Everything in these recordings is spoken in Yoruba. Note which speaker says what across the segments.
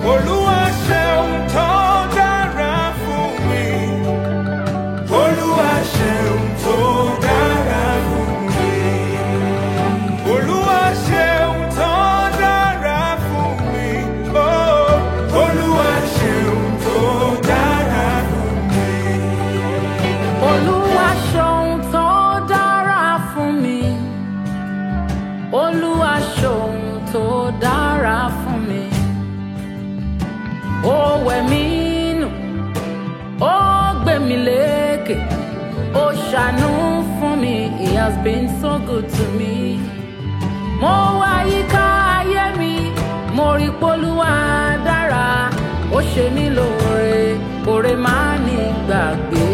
Speaker 1: Olúwa ṣeun tó dára fún mi. Olúwa ṣeun tó dára fún mi. Olúwa ṣeun tó dára fún mi. Oh, Olúwa ṣeun tó dára fún mi.
Speaker 2: Olúwa ṣohun tó dára fún mi. Olúwa ṣohun tó dára fún mi. Ó wẹ̀ mí nù, ó gbé mi lékè, ó ṣàánú fún mi. He has been so good to me. Mo wá yíká ayé mi, mo rí polúwa dára, ó ṣe mí lóore, oore máa ní gbàgbé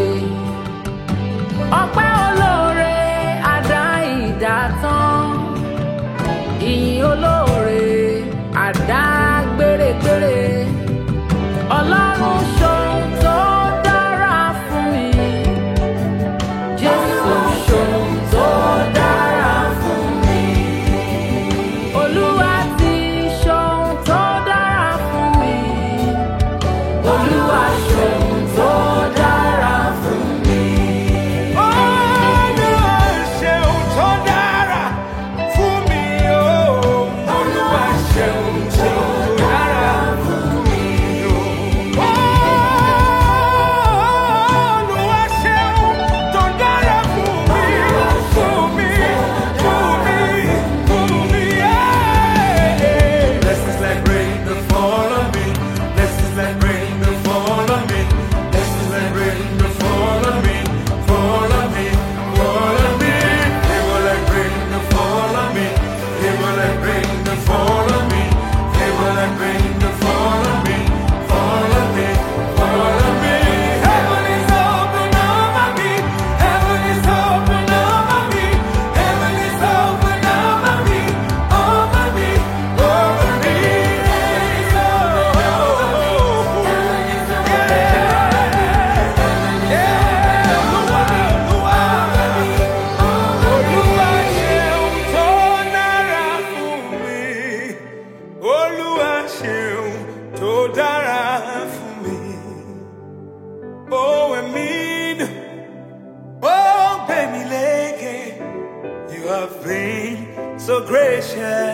Speaker 2: ọpẹ́ olóore àdá ìdátán ìyìn olóore àdá gbèrègbèrè ọlọ́run ṣohun tó dára fún mi jésù ṣohun tó dára fún mi olúwa ti ṣohun tó dára fún mi olúwa ṣohun tó dára fún mi.
Speaker 1: Olúwa ṣeun tó dára fún mi. Oh, Olúwa ṣeun tó dára fún mi. Oh, Olúwa ṣeun tó dára fún mi. Fún mi, fún mi, fún mi. Yeah. Blessings like rain that fall on me. Blessings like rain that fall on me. Blessings like rain that fall on me. Fall on me, fall on me. They were like rain that fall on me. They were like rain that fall on me. They were like rain that fall on me. Fall on me, fall on me. Heaven is open over me. Heaven is open over me. Heaven is open over me. Over me, over me. Heaven is Olúwa ṣeun tó dára fún mi. Ó wẹ̀ mí nù, ó gbé mi lékè. You have been so gracious.